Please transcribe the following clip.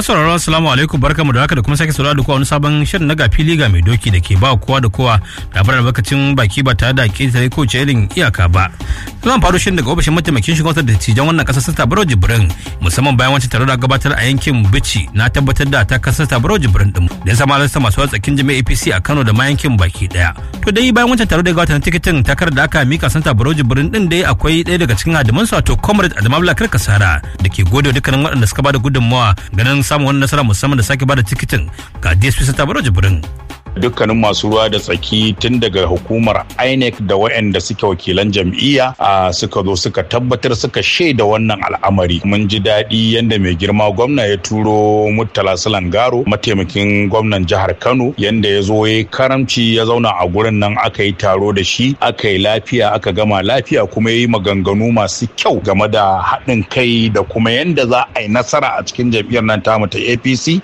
Masu sauraro assalamu alaikum barkamu da haka da kuma sake saurara da kowa wani sabon shirin na gafi liga mai doki da ke ba kowa da kowa labarar bakacin baki ba tare da ƙetare ko ce irin iyaka ba. Zan faro shirin daga ofishin mataimakin shugaban da tijan wannan ƙasar Sata Baro Jibrin musamman bayan wancan taro da gabatar a yankin Bichi na tabbatar da ta kasar Sata Baro Jibrin din da ya sama halarta masu watsakin jami'a APC a Kano da ma yankin baki daya. To dai bayan wancan taro da gabatar tikitin takarar da aka mika Santa Baro Jibrin din dai akwai ɗaya daga cikin hadimansu wato Comrade Adamabla Karkasara da ke gode dukkanin waɗanda suka bada gudunmawa ganin samun wani nasara musamman da sake bada tikitin ga DSP Santa Baro Jibrin. dukkanin masu ruwa da tsaki tun daga hukumar inec da waɗanda suke wakilan jam'iyya a suka zo suka tabbatar suka shaida wannan al'amari mun ji daɗi yadda mai girma gwamna ya turo murtala garo mataimakin gwamnan jihar kano yadda ya zo ya karamci ya zauna a gurin nan aka yi taro da shi aka yi lafiya aka gama lafiya kuma ya yi maganganu masu kyau game da haɗin kai da kuma yadda za a yi nasara a cikin jam'iyyar nan tamu ta apc